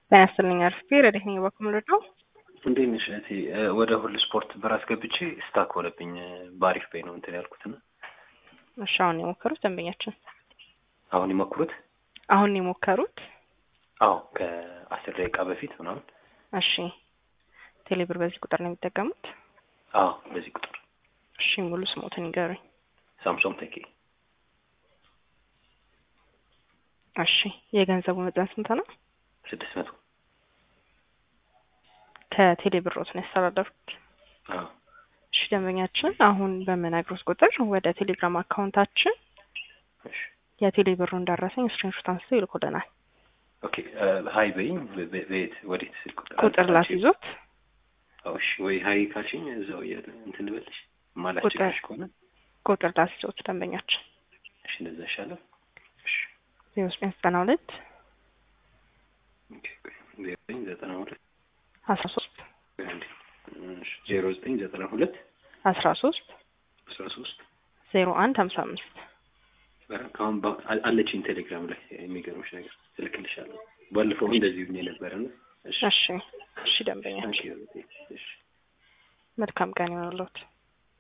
ጤና ይስጥልኝ አርፍቴ ረዴት ነኝ በኩል ነው እንዴት ነሽ እህቴ? ወደ ሁሉ ስፖርት ብር አስገብቼ ስታክ ሆነብኝ። በአሪፍ በይ ነው እንትን ያልኩት እና እሺ አሁን የሞከሩት ደንበኛችን አሁን ይሞክሩት። አሁን የሞከሩት አዎ ከአስር ደቂቃ በፊት ምናምን። እሺ ቴሌብር በዚህ ቁጥር ነው የሚጠቀሙት? አዎ በዚህ ቁጥር። እሺ ሙሉ ስሞትን ይገሩኝ። ሳምሶም ተኬ። እሺ የገንዘቡ መጠን ስንት ነው? ስድስት መቶ ከቴሌ ብሮት ነው ያስተላለፉት? አዎ እሺ ደንበኛችን አሁን በምነግሮት ቁጥር ወደ ቴሌግራም አካውንታችን እሺ የቴሌ ብሩ እንዳረሰኝ ስክሪንሾት አንስተው ይልኩልናል። ኦኬ ሀይ በይኝ። በ- በ- በየት ወዴት ስልክ ቁጥር ቁጥር ላስይዞት አዎ፣ እሺ ወይ ሀይ ካልሽኝ እዛው እያለ እንትን ልበልሽ ማላስቸግርሽ ከሆነ ቁጥር ላስይዞት ደንበኛችን እሺ እንደዛ ይሻላል። እሺ ዜሮ ዘጠኝ ዘጠና ሁለት ኦኬ ቆይ ዜሮ ዘጠኝ ዘጠና ሁለት አስራ ሶስት ቆይ አንዴ እሺ ዜሮ ዘጠኝ ዘጠና ሁለት አስራ ሶስት አስራ ሶስት ዜሮ አንድ ሀምሳ አምስት ከአሁን በ- አ- አለችኝ ቴሌግራም ላይ የሚገርምሽ ነገር እልክልሻለሁ። ባለፈው እንደዚህ ብዬ ነበረ እና እሺ እሺ እሺ ደንበኛችን ታንኪዩ እህቴ። እሺ መልካም ቀን ይሆንልዎት።